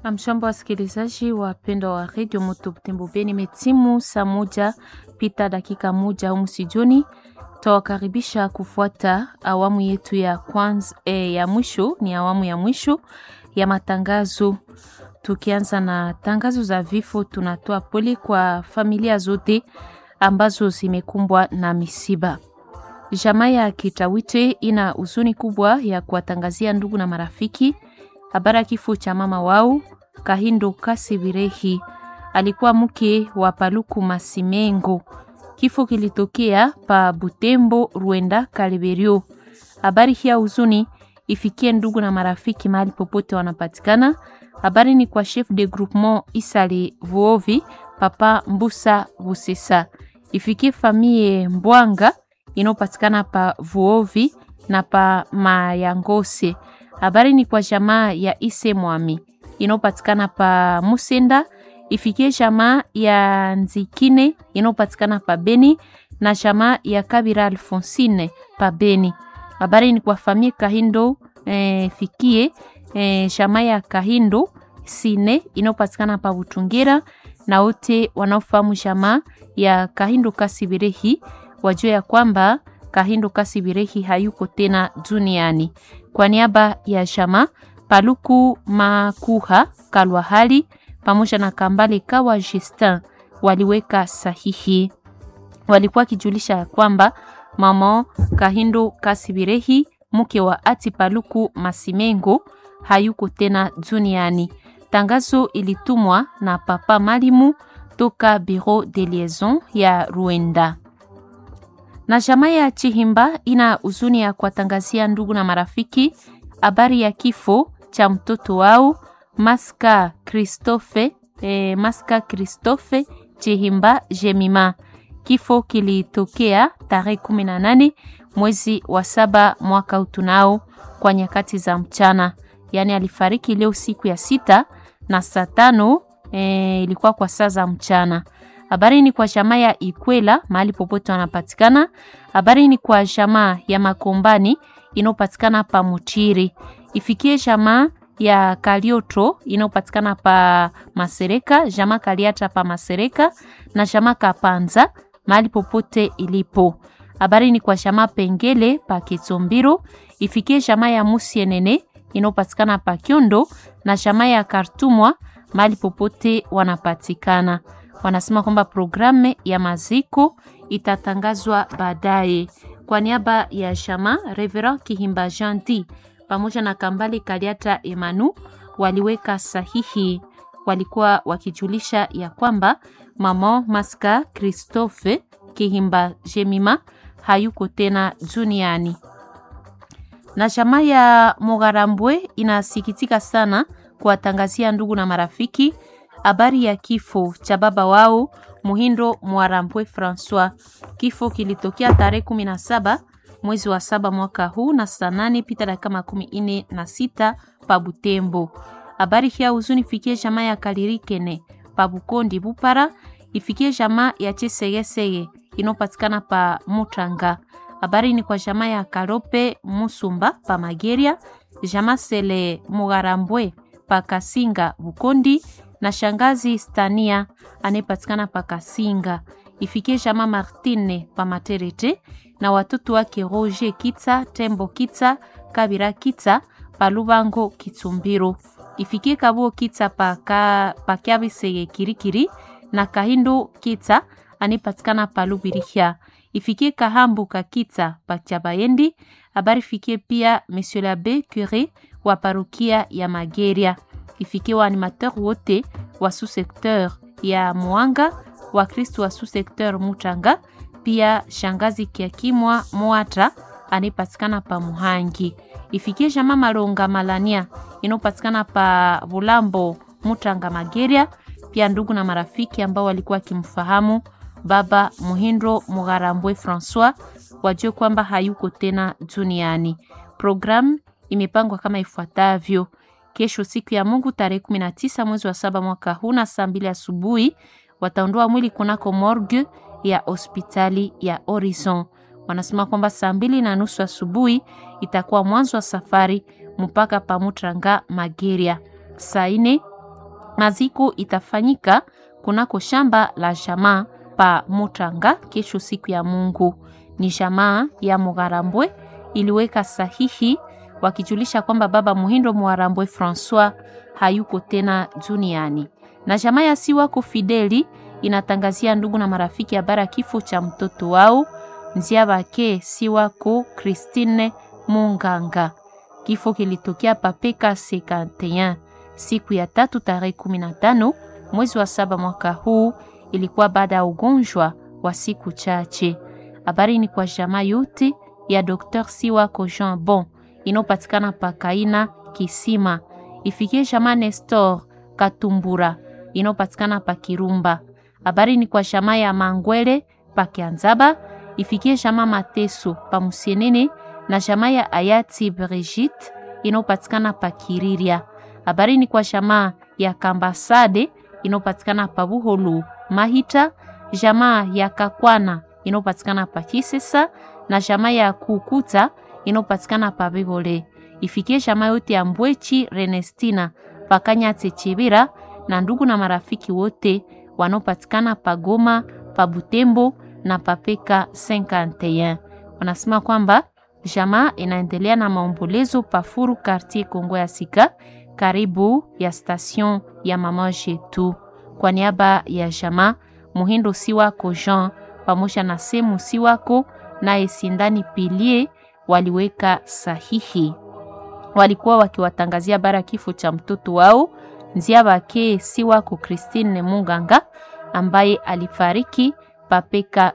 Amshambo wasikilizaji wapendwa wa redio Moto Butembo Beni, imetimu saa moja pita dakika moja humu sijoni. Tawakaribisha kufuata awamu yetu ya kwanza, eh, ya mwisho ni awamu ya mwisho ya matangazo. Tukianza na tangazo za vifo, tunatoa pole kwa familia zote ambazo zimekumbwa na misiba. Jamaa ya Kitawite ina huzuni kubwa ya kuwatangazia ndugu na marafiki habari ya kifo cha mama wao Kahindo Kasibirehi, alikuwa mke wa Paluku Masimengo. Kifo kilitokea pa Butembo, Ruenda, Kaliberio. Habari hii ya huzuni ifikie ndugu na marafiki mahali popote wanapatikana. Habari ni kwa chef de groupement Isale Vuovi, Papa Mbusa Busesa. Ifikie famille Mbwanga inayopatikana pa Vuovi na pa Mayangose. Habari ni kwa jamaa ya Ise Mwami inayopatikana pa Musenda. Ifikie jamaa ya Nzikine inayopatikana pa Beni na jamaa ya Kabira Alfonsine pa Beni. Habari ni kwa famille Kahindo eh, fikie eh, jamaa ya Kahindo Sine inayopatikana pa Butungira na wote wanaofahamu jamaa ya Kahindo Kasibirehi wajue ya kwamba Kahindo Kasibirehi hayuko tena duniani. Kwa niaba ya jamaa Paluku Makuha Kalwahali pamoja na Kambale Kawa Justin waliweka sahihi. Walikuwa kijulisha kwamba mama Kahindo Kasibirehi mke wa ati Paluku Masimengo hayuko tena duniani. Tangazo ilitumwa na Papa Malimu toka Bureau de Liaison ya Ruenda. Na jamaa ya Chihimba ina huzuni ya kuwatangazia ndugu na marafiki habari ya kifo cha mtoto wao Maska Christophe, eh, Maska Christophe Chihimba Jemima. Kifo kilitokea tarehe 18 mwezi wa saba mwaka utunao kwa nyakati za mchana, yaani alifariki leo siku ya sita na saa tano eh, ilikuwa kwa saa za mchana. Habari ni kwa jamaa ya Ikwela mahali popote wanapatikana. Habari ni kwa jamaa ya Makombani inayopatikana pa Mutiri. Ifikie jamaa ya Kalioto inayopatikana pa Masereka, jamaa Kaliata pa Masereka na jamaa Kapanza mahali popote ilipo. Habari ni kwa jamaa Pengele pa Kitombiro. Ifikie jamaa ya Musienene inayopatikana pa Kyondo na jamaa ya Kartumwa mahali popote wanapatikana wanasema kwamba programu ya maziko itatangazwa baadaye. Kwa niaba ya shama Reverend Kihimba Janti pamoja na Kambale Kaliata Emanu waliweka sahihi, walikuwa wakijulisha ya kwamba mama Maska Christophe Kihimba Jemima hayuko tena duniani. Na shama ya Mogarambwe inasikitika sana kuwatangazia ndugu na marafiki habari ya kifo cha baba wao Muhindo Mwarambwe Francois. Kifo kilitokea tarehe kumi na saba mwezi wa saba mwaka huu na saa nane pita dakika makumi ine na sita pa Butembo. Habari hii huzuni fikie jamaa ya Kalirikene pa Bukondi Bupara, ifikie jamaa ya Chesegesege inopatikana pa Mutanga. Habari ni kwa jamaa ya Karope Musumba pa Mageria, jamaa Sele Mugarambwe pa Kasinga Bukondi na shangazi Stania anayepatikana pa Kasinga. Ifikie jama Martine pa Materete na watoto wake Roger Kitsa, Tembo Kitsa, Kabira Kitsa pa Lubango Kitsumbiro. Ifikie Kabuo Kitsa pa, ka, pa Kiabisege Kirikiri na Kahindo Kitsa anayepatikana pa Lubirihia. Ifikie Kahambu ka Kitsa pa Chabayendi. Habari fikie pia Monsieur l'Abbé Cure wa parokia ya Mageria ifikie wa animateur wote wa sous-secteur ya Mwanga, wa Kristo wa sous-secteur Mutanga, pia shangazi Kiakimwa Mwata anayepatikana pa Muhangi. Ifikie jama Malonga Malania inayopatikana pa Bulambo Mutanga Mageria, pia ndugu na marafiki ambao walikuwa wakimfahamu baba Muhindo Mugarambwe Francois wajue kwamba hayuko tena duniani. Programu imepangwa kama ifuatavyo: Kesho siku ya Mungu tarehe 19 mwezi wa saba mwaka huu na saa mbili asubuhi wataondoa mwili kunako morgue ya hospitali ya Horizon. Wanasema kwamba saa mbili na nusu asubuhi itakuwa mwanzo wa safari mpaka Pamutranga Mageria. Saa ine Maziko itafanyika kunako shamba la jamaa pa Mutanga kesho siku ya Mungu. Ni jamaa ya Mugarambwe iliweka sahihi wakijulisha kwamba baba Muhindo Muharambwe Francois hayuko tena duniani. Na jamaa ya Siwako Fideli inatangazia ndugu na marafiki habari ya kifo cha mtoto wao Nziabake Siwako Christine Munganga. Kifo kilitokea papeka 51 siku ya tatu tarehe 15 mwezi wa saba mwaka huu. Ilikuwa baada ya ugonjwa wa siku chache. Habari ni kwa jamaa yote ya Dr. Siwako Jean Bon inayopatikana pa Kaina Kisima, ifikie jamaa Nestor Katumbura inayopatikana pa Kirumba. Habari ni kwa jamaa ya Mangwele pa Kianzaba, ifikie jamaa Mateso pa Musienene na jamaa ya Ayati Brigitte inayopatikana pa Kiriria. Habari ni kwa jamaa ya Kambasade inayopatikana pa Buholu Mahita, jamaa ya Kakwana inayopatikana pa Kisesa na jamaa ya Kukuta inayopatikana pa Bibole. Ifikie jamaa yote ya Mbwechi Renestina pakanya Chebira na ndugu na marafiki wote wanaopatikana pa Goma, pa Butembo na papeka 51. Wanasema kwamba jamaa inaendelea na maombolezo pafuru quartier Kongo ya Sika karibu ya station ya mama Jetu. Kwa niaba ya jamaa Muhindo Siwako Jean pamoja na Semu Siwako naye Sindani Pilie waliweka sahihi. Walikuwa wakiwatangazia bara kifo cha mtoto wao Nziabake Siwako Christine Munganga ambaye alifariki papeka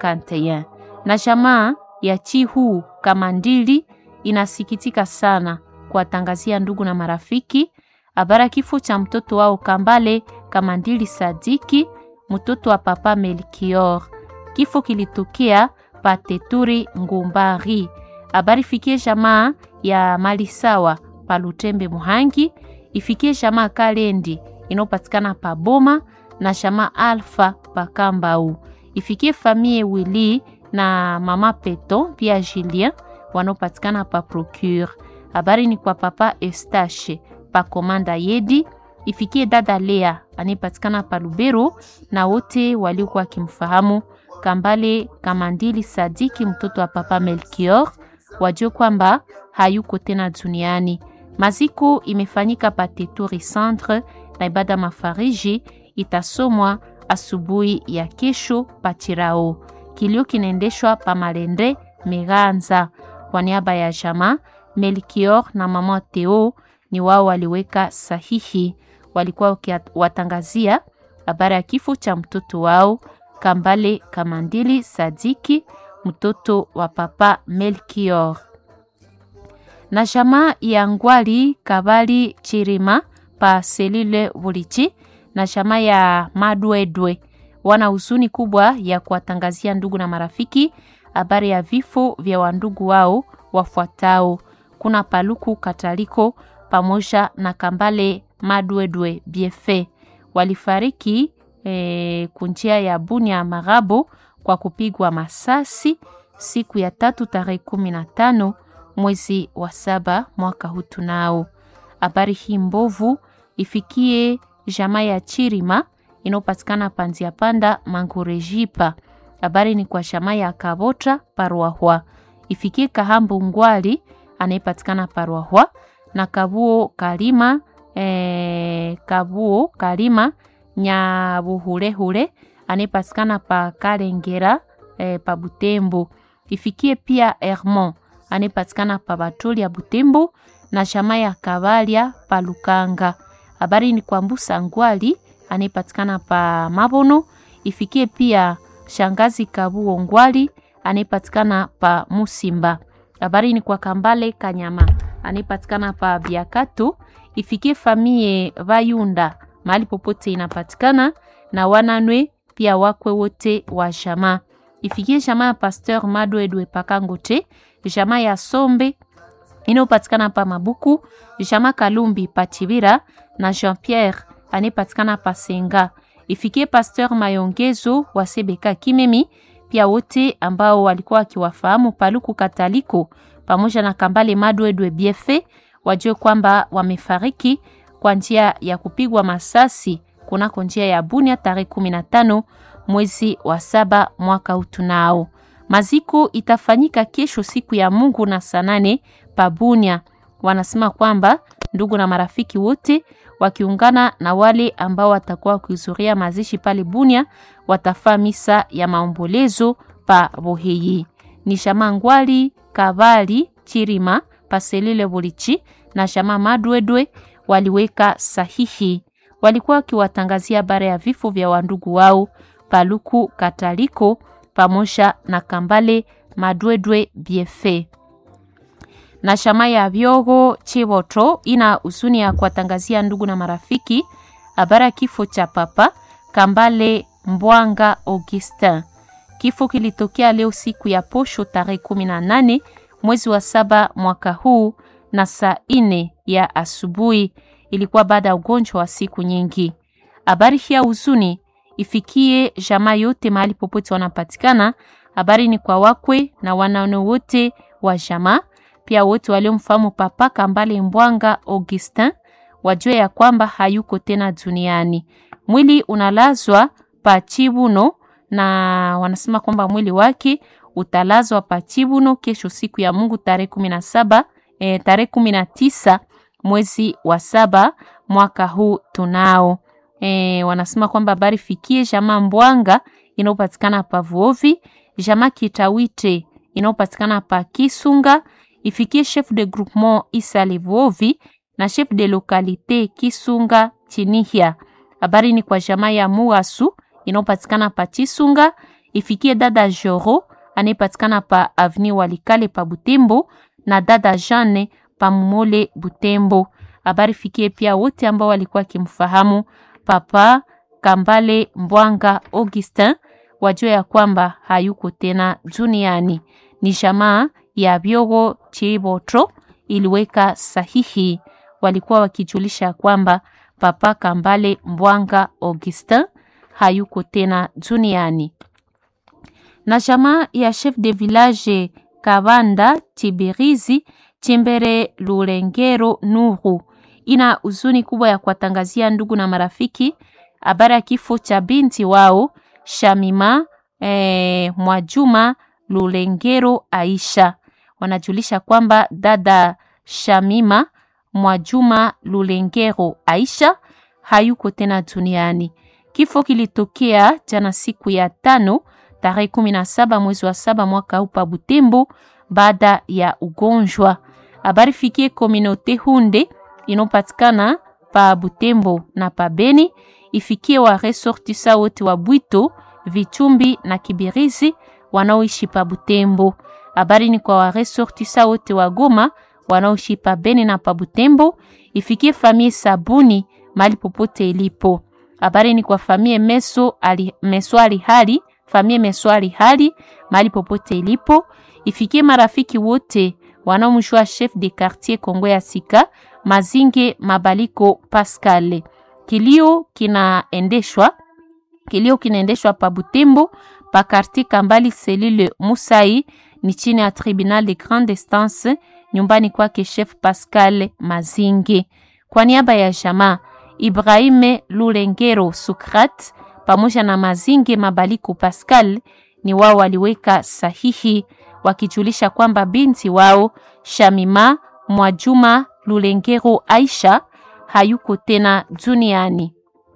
51. Na jamaa ya Chihu Kamandili inasikitika sana kuwatangazia ndugu na marafiki habara kifo cha mtoto wao Kambale Kamandili Sadiki, mtoto wa papa Melkior. Kifo kilitokea pateturi Ngumbari. Habari fikie jamaa ya Malisawa pa Lutembe Muhangi, ifikie jamaa Kalendi inayopatikana pa Boma na jamaa Alfa pa Kambau, ifikie famille Willy na mama Peto pia Julien wanaopatikana pa Procure. Habari ni kwa papa Eustache pa Komanda Yedi, ifikie dada Lea anayepatikana pa Lubero na wote waliokuwa wakimfahamu Kambale Kamandili Sadiki mtoto wa papa Melchior wajue kwamba hayuko tena duniani. Maziko imefanyika pa Teturi Centre na ibada mafariji itasomwa asubuhi ya kesho pa Chirao. Kilio kinaendeshwa pa Malende Meganza. Kwa niaba ya jamaa Melchior na mama Theo ni wao waliweka sahihi, walikuwa wakiwatangazia habari ya kifo cha mtoto wao Kambale Kamandili Sadiki mtoto wa papa Melchior. Na jamaa ya Ngwali Kabali Chirima pa Selile Bulichi na jamaa ya Madwedwe wana huzuni kubwa ya kuwatangazia ndugu na marafiki habari ya vifo vya wandugu wao wafuatao. Kuna Paluku Kataliko pamoja na Kambale Madwedwe Biefe walifariki e, kunjia ya Bunia Marabo kwa kupigwa masasi siku ya tatu tarehe kumi na tano mwezi wa saba mwaka huu. Tunao habari hii mbovu ifikie jamaa ya Chirima inayopatikana panzia panda Mangurejipa. Habari ni kwa jamaa ya Kabota Parwahwa, ifikie Kahambu Ngwali anayepatikana Parwahwa na Kabuo Kalima e, Kabuo Kalima Nyabuhulehule anayepatikana pa Kalengera e, pa Butembo. Ifikie pia Hermon anayepatikana pa Batoli ya Butembo na jamaa ya Kabalia pa Lukanga. Habari ni kwa Mbusa Ngwali anayepatikana pa Mabono. Ifikie pia shangazi Kabuo Ngwali anayepatikana pa Musimba. Habari ni kwa Kambale Kanyama anayepatikana pa Biakato. Ifikie famie Vayunda mahali popote inapatikana na wananwe pia wakwe wote wa jamaa. Ifikie jamaa ya Pasteur Mado Edwe Pakangote, jamaa ya Sombe inayopatikana pa Mabuku, jamaa Kalumbi pa Chibira na Jean Pierre anayepatikana pa Senga. Ifikie Pasteur Mayongezo wa Sebeka Kimemi, pia wote ambao walikuwa wakiwafahamu Paluku Kataliko pamoja na Kambale Mado Edwe Biefe wajue kwamba wamefariki kwa njia ya kupigwa masasi kunako njia ya Bunia tarehe 15 mwezi wa saba mwaka utunao. Maziko itafanyika kesho siku ya Mungu na saa nane pa Bunia. Wanasema kwamba ndugu na marafiki wote wakiungana na wale ambao watakuwa wakihudhuria mazishi pale Bunia watafaa misa ya maombolezo pa Boheyi. Ni shama Ngwali Kavali Chirima Paselile Bulichi na shama Madwedwe waliweka sahihi. Walikuwa wakiwatangazia habari ya vifo vya wandugu wao Paluku Kataliko pamoja na Kambale Madwedwe Biefe na shama ya Byogo Chiboto ina huzuni ya kuwatangazia ndugu na marafiki habari ya kifo cha papa Kambale Mbwanga Augustin. Kifo kilitokea leo siku ya posho tarehe 18 mwezi wa saba mwaka huu na saa ine ya asubuhi. Ilikuwa baada ya ugonjwa wa siku nyingi. Habari hii ya huzuni ifikie jamaa yote mahali popote wanapatikana. Habari ni kwa wakwe na wanaone wote wa jamaa pia wote waliomfahamu Papa Kambale Mbwanga Augustin wajue ya kwamba hayuko tena duniani. Mwili unalazwa pa Chibuno na wanasema kwamba mwili wake utalazwa pa Chibuno kesho siku ya Mungu tarehe kumi na saba eh, tarehe kumi na tisa mwezi wa saba mwaka huu tunao. Eh, wanasema kwamba habari fikie jamaa Mbwanga inayopatikana pa Vuovi, jamaa Kitawite inayopatikana pa Kisunga ifikie chef de groupement Isa Levuovi na chef de localité Kisunga Chinihia. Habari ni kwa jamaa ya Muasu inayopatikana pa Chisunga, ifikie dada Joro anayepatikana pa Avenue Walikale pa Butembo na dada Jeanne pa Mumole Butembo. Habari fikie pia wote ambao walikuwa kimfahamu Papa Kambale Mbwanga Augustin, wajua ya kwamba hayuko tena duniani. Ni jamaa ya Byogo Chibotro iliweka sahihi. Walikuwa wakijulisha kwamba Papa Kambale Mbwanga Augustin hayuko tena duniani. Na jamaa ya chef de village Kabanda Tibirizi Chimbere Lulengero Nuru ina huzuni kubwa ya kuwatangazia ndugu na marafiki habari ya kifo cha binti wao Shamima eh, Mwajuma Lulengero Aisha. Wanajulisha kwamba dada Shamima Mwajuma Lulengero Aisha hayuko tena duniani. Kifo kilitokea jana siku ya tano tarehe kumi na saba mwezi wa saba mwaka huu pa Butembo baada ya ugonjwa. Habari fikie kominote Hunde inopatikana pa Butembo na pa Beni, ifikie wa resortisa wote wa Bwito, Vichumbi na Kibirizi wanaoishi pa Butembo. Habari ni kwa wa resortisa wote wa Goma wanaoishi pa Beni na pa Butembo, ifikie famie Sabuni mali popote ilipo. Habari ni kwa famie Meso ali, Meswali hali famie Meswali hali mali popote ilipo, ifikie marafiki wote wanaomjua chef de quartier Kongo ya Sika Mazinge Mabaliko Pascal. Kilio kinaendeshwa kilio kinaendeshwa pa Butembo pa quartier Kambali selile Musai ni chini ya tribunal de grande instance nyumbani kwake chef Pascal Mazinge. Kwa niaba ya jamaa Ibrahime Lulengero Sukrat pamoja na Mazinge Mabaliko Pascal ni wao waliweka sahihi wakijulisha kwamba binti wao Shamima Mwajuma Lulengero Aisha hayuko tena duniani.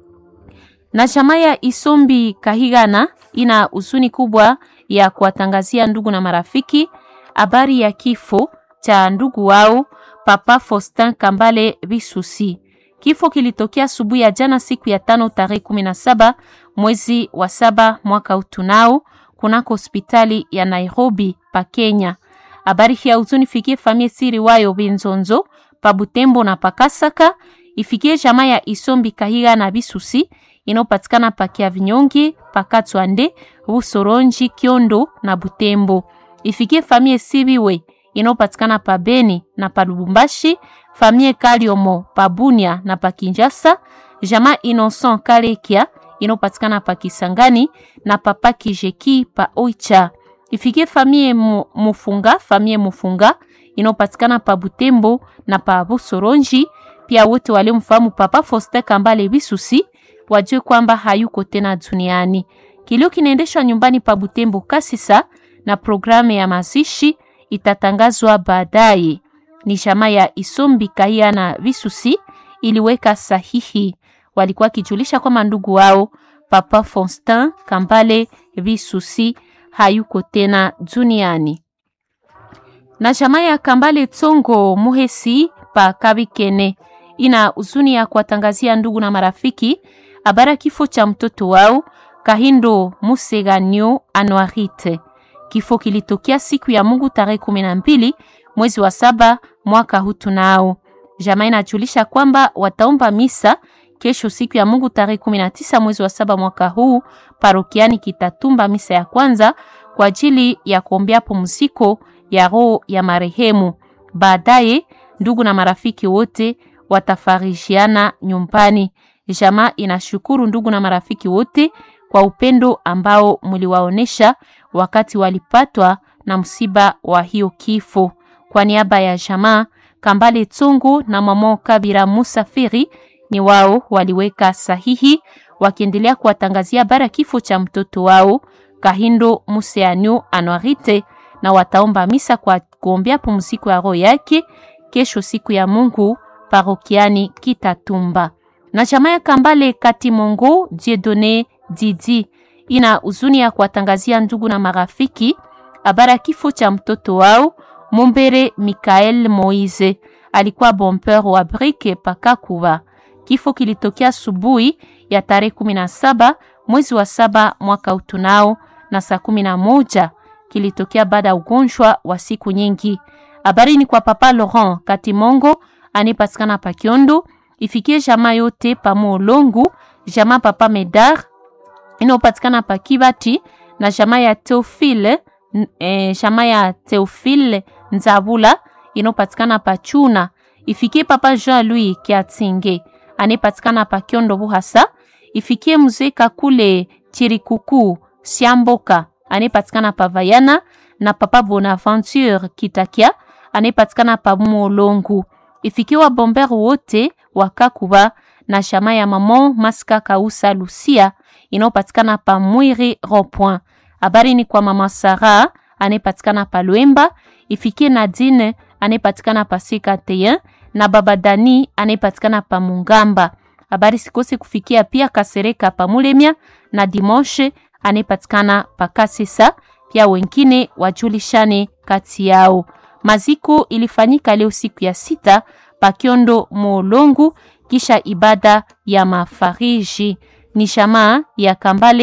Na jamaa ya Isombi Kahigana ina huzuni kubwa ya kuwatangazia ndugu na marafiki habari ya kifo cha ndugu wao Papa Faustin Kambale Bisusi. Kifo kilitokea asubuhi ya jana siku ya tano tarehe kumi na saba mwezi wa saba mwaka utunao kunako hospitali ya Nairobi pa Kenya. Habari hii ya huzuni fikie famie siri wayo Binzonzo pa Butembo na Pakasaka, ifikie jamaa ya Isombi Kahiga na Bisusi inayopatikana pa Kiavinyongi, Pakatwande, Busoronji, Kiondo na Butembo. Ifikie famie Sibiwe inayopatikana pa Beni na pa Lubumbashi, famie Kaliomo pa Bunia na pa Kinjasa, jamaa Innocent Kalekia inayopatikana pa Kisangani na papa Kijeki pa Oicha. Ifikie famie Mufunga, famie Mufunga inayopatikana pa Butembo na pa Busoronji, pia wote waliomfahamu Papa Faustin Kambale Bisusi wajue kwamba hayuko tena duniani. Kilio kinaendeshwa nyumbani pa Butembo Kasisa, na programu ya mazishi itatangazwa baadaye. Ni jamaa ya Isombi Kahia na Bisusi iliweka sahihi, walikuwa wakijulisha kwamba ndugu wao Papa Faustin Kambale Bisusi hayuko tena duniani. Na jamaa ya Kambale Tsongo Muhesi pa Kabikene ina huzuni ya kuwatangazia ndugu na marafiki habari kifo cha mtoto wao Kahindo Museganyo Anuarite. Kifo kilitokea siku ya Mungu tarehe kumi na mbili mwezi wa saba mwaka huu tunao. Jamaa inajulisha kwamba wataomba misa kesho siku ya Mungu tarehe kumi na tisa mwezi wa saba mwaka huu parokiani Kitatumba, misa ya kwanza kwa ajili ya kuombea pumziko ya roho ya marehemu. Baadaye ndugu na marafiki wote watafarishiana nyumbani. Jamaa inashukuru ndugu na marafiki wote kwa upendo ambao mliwaonesha wakati walipatwa na msiba wa hiyo kifo. Kwa niaba ya jamaa Kambale Tsongo na mama Kabira Musafiri ni wao waliweka sahihi wakiendelea kuwatangazia bara kifo cha mtoto wao Kahindo Museanyo Anuarite, na wataomba misa kwa kuombea pumziko ya roho yake kesho siku ya Mungu parokiani Kitatumba. Na jamaa ya Kambale Katimongo Dieudonne Didi ina huzuni ya kuwatangazia ndugu na marafiki habari ya kifo cha mtoto wao Mumbere Mikael Moise, alikuwa bompeur wa brike pakakuva. Kifo kilitokea asubuhi ya tarehe kumi na saba mwezi wa saba mwaka utunao na saa kumi na moja kilitokea baada ya ugonjwa wa siku nyingi. Habari ni kwa Papa Laurent Katimongo anipatikana pa Kiondo, ifikie jamaa yote pa Molongu, jamaa Papa Medar inayopatikana pa Kibati na jamaa ya Teofile eh, jamaa ya Teofile Nzabula inayopatikana pa Chuna, ifikie Papa Jean Louis Kiatinge anipatikana pa Kiondo Buhasa, ifikie mzee Kakule Chirikuku Siamboka anipatikana pa Vayana na Papa Bonaventure Kitakia anipatikana pa Molongu, ifikie wa bomber wote wa Kakuba na shama ya Mamon Maska Kausa Lucia inayopatikana pa Mwiri Rond-Point. Habari ni kwa mama Sara anayepatikana pa Lwemba, ifikie Nadine anayepatikana pa Sikateyen na baba Dani anayepatikana pa Mungamba. Habari sikose kufikia pia Kasereka pa Mulemia na Dimoshe anayepatikana pa Kasesa, pia wengine wajulishane kati yao. Maziko ilifanyika leo siku ya sita pa Kiondo Molongu, kisha ibada ya mafariji ni shamaa ya Kambale